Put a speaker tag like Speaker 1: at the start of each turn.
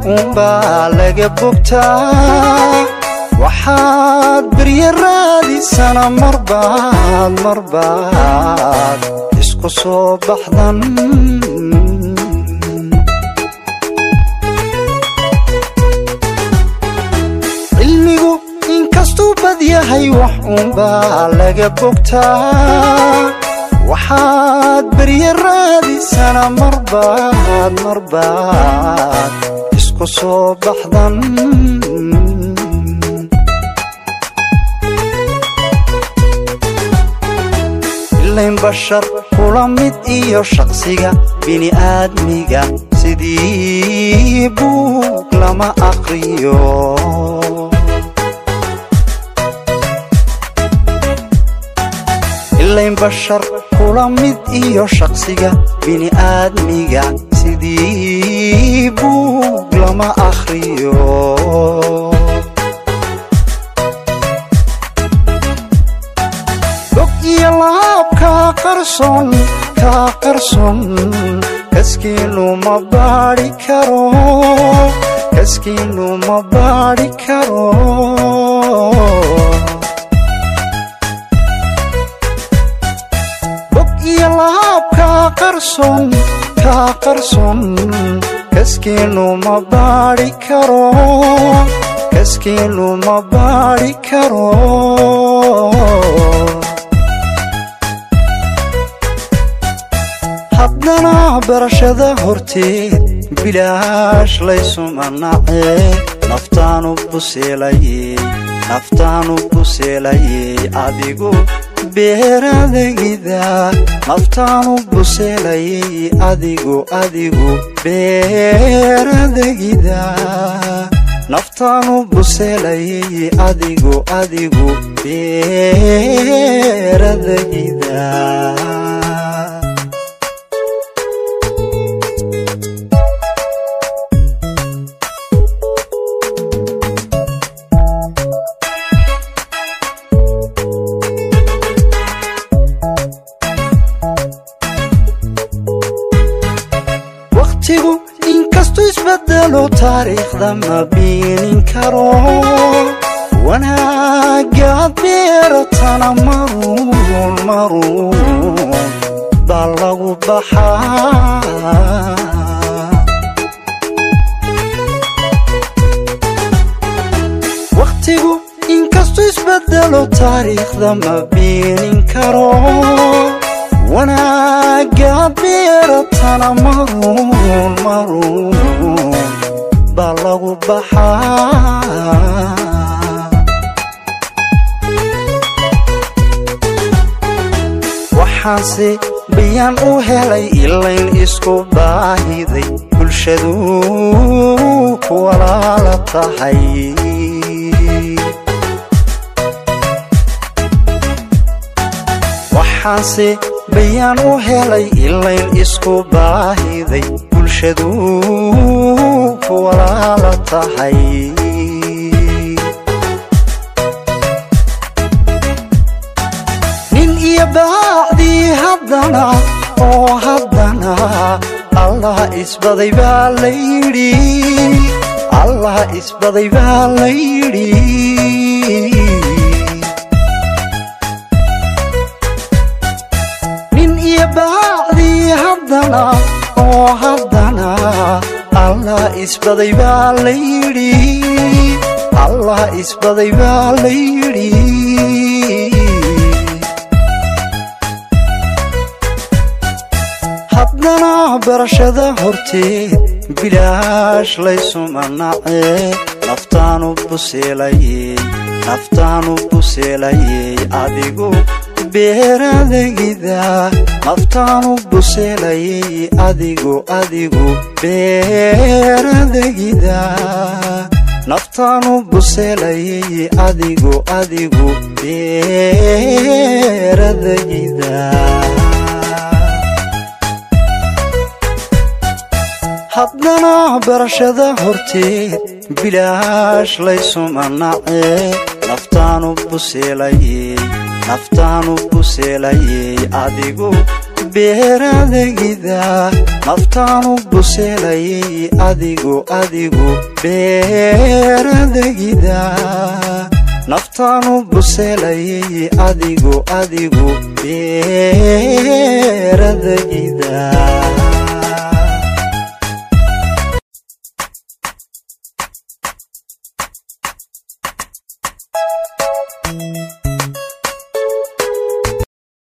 Speaker 1: uunbaa laga bogtaa waxaad berye raadisana marbaad marbaad isku soo baxdan cilmigu inkastuu bad yahay wax uunbaa laga bogtaa waxaad berye raadisana marbaad marbaad isku soo baxdan ilayn bashar kula mid iyo shaqsiga bini'aadmiga sidii buug lama aqriyo ilayn bashar kula mid iyo shaqsiga bini'aadmiga sidii buug lama akhriyo dog iyo laab kaa qarson kaa qarson kaskiinu ma baadhi karo kaskiinu ma baadhi karo iyo laab kaa qarson kaa qarson kaskiinu ma baadhi karo kaskiinu ma baadhi karo haddana barashada horteed bilaash laysuma nacee naftaanu buseelaye naftaanu buseelaye adigu beeradagida naftaanu buseelayay adigu adigu beeradagida naftaanu buseelayay adigu adigu beeradagida waqtigu inkastuu isbedelo taariikhda ma biinin karo wanaagaad beeratana maruun maruun baa lagu baxaa waqtigu inkastuu isbedelo taariikhda ma biinin karo wanaagaad beeratana maruun maruun baa lagu baxaa waxaanse bayaan u helay ilayn isku baahiday bulshadu ku walaala tahay waxaanse bayaan u helay ilayn isku baahiday bulshadu ku walaala tahay nin iyo baacdii haddana oo haddana allah isbaday baa la yidhi allah isbaday baa la yidhi baacdii haddana oo haddana allah isbaday baa la yidhi allah isbaday baa la yidhi haddana barashada horteed bilaash laysuma nacee naftaanu buseelayey naftaanu buseelayey adigu beeradagida naftaanu buseelayay adigu adigu beeradagida naftaanu buseelayay adigu adigu beeradagida haddana barashada horteed bilaash laysuma nacee naftaanu buseelayey naftaanu buseelayey adigu beeradagida naftaanu buseelayay adigu adigu beeradagida naftaanu buseelayay adigu adigu beeradagida